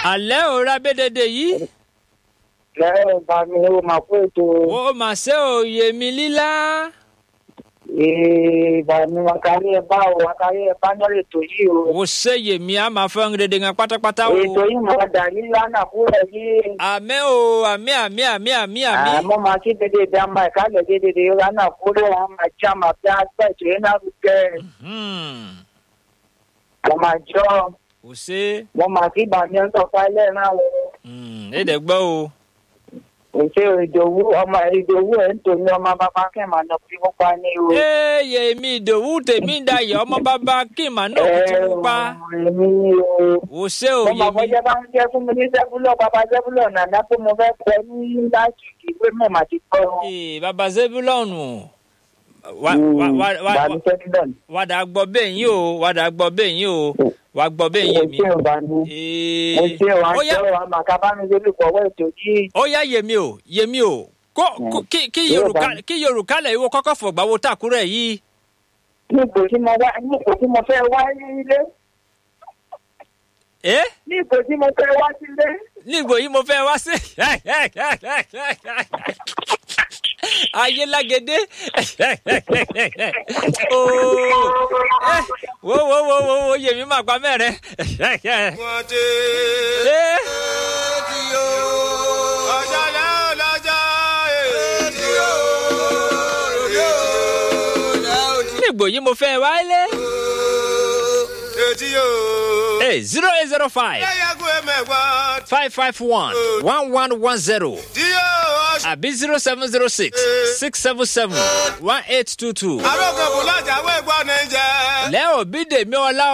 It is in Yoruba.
alẹ́ ò rábẹ́dẹ́dẹ́ yìí lẹ́yìn bá mi ó máa kó ètò ó mà ṣe òye mi lílá ìbá mi wọn kárí ẹ bá o wọn kárí ẹ bá lọ́rọ̀ ètò yìí o. ó ṣe yèmí a máa fẹ́ ń dédé gan pátápátá o ètò yìí máa dà ní lánà kúrẹ̀ yìí. àmẹ́ o àmì àmì àmì àmì àmì àmọ́ máa kí dédé bí a máa ìkálẹ̀ dédé lánà kúrẹ̀ wọn máa já máa bí a gbà ètò yìí náà rúkẹ́. Hmm, wọ́n máa jọ ó ṣe wọ́n máa kí bàmí ń tọ́ka ilé náà wọ́n. Hmm, èdè gbọ́ o òṣè ìdòwú ọmọ ìdòwú ẹ̀ ń tò ní ọmọ bàbá kẹ́mà náà fi wọ́n pa ní o. ee yèmí ìdòwú tèmi dayọ̀ ọmọ bàbá kí màá náà kú tí mo pa èmi ni o. ó ṣe ọmọ òye mi àbọ̀jẹ́ bá ń jẹ́ fún mi ní sẹ́fúlọ̀ bàbá sẹ́fúlọ̀ nàná pé mo fẹ́ pẹ́ ní láti ìwé mọ̀ màá ti kọ́ wọn. ee bàbá zebulọ́ọ̀nù wà wà wà wà bàbá sẹ́fúlọ̀ ni. wàdà gbọ́ bẹ́ẹ̀ yín o wàdà gbọ́ bẹ́ẹ̀ yín o wà gbọ́ bẹ́ẹ̀ mo yín mi. ṣe ò bá ní. Ee, mo ṣe ò ó yá àjọ àmà kábàámi lórí ìkọ̀wé ètò yìí. ó yá yèmí o yèmí o kó kó- kí kí Yóò yorùbá bá mi. kí yorùbá lẹ̀ wo kọ́kọ́ fọ̀gbà wo tàkúrẹ̀ yìí. ní ipò tí mo wá ní ipò tí mo fẹ́ wá sílé. ẹ ní ipò tí mo fẹ́ wá sílé. nígbò yìí mo fẹ́ wá sí. ayélágédé ooo wo wo wo wo wo yèmí máa pa mẹ́rin. wọ́n dé Ẹ, rédíò ọjọ́ lẹ́hìn lọ́jọ́ rédíò rédíò lẹ́hìn nígbò yìí mo fẹ́ wá lé. rédíò. zero eight zero five ẹ̀yẹ́gùn ẹ̀mẹ̀gbọ́n five five one one one one zero. díò ọ̀ṣun. àbí zero seven zero six six seven seven one eight two two. arógbòbò lọ́jà wẹ́gbọ́n ní jẹ́. lẹ́ òbí dèmí ọlá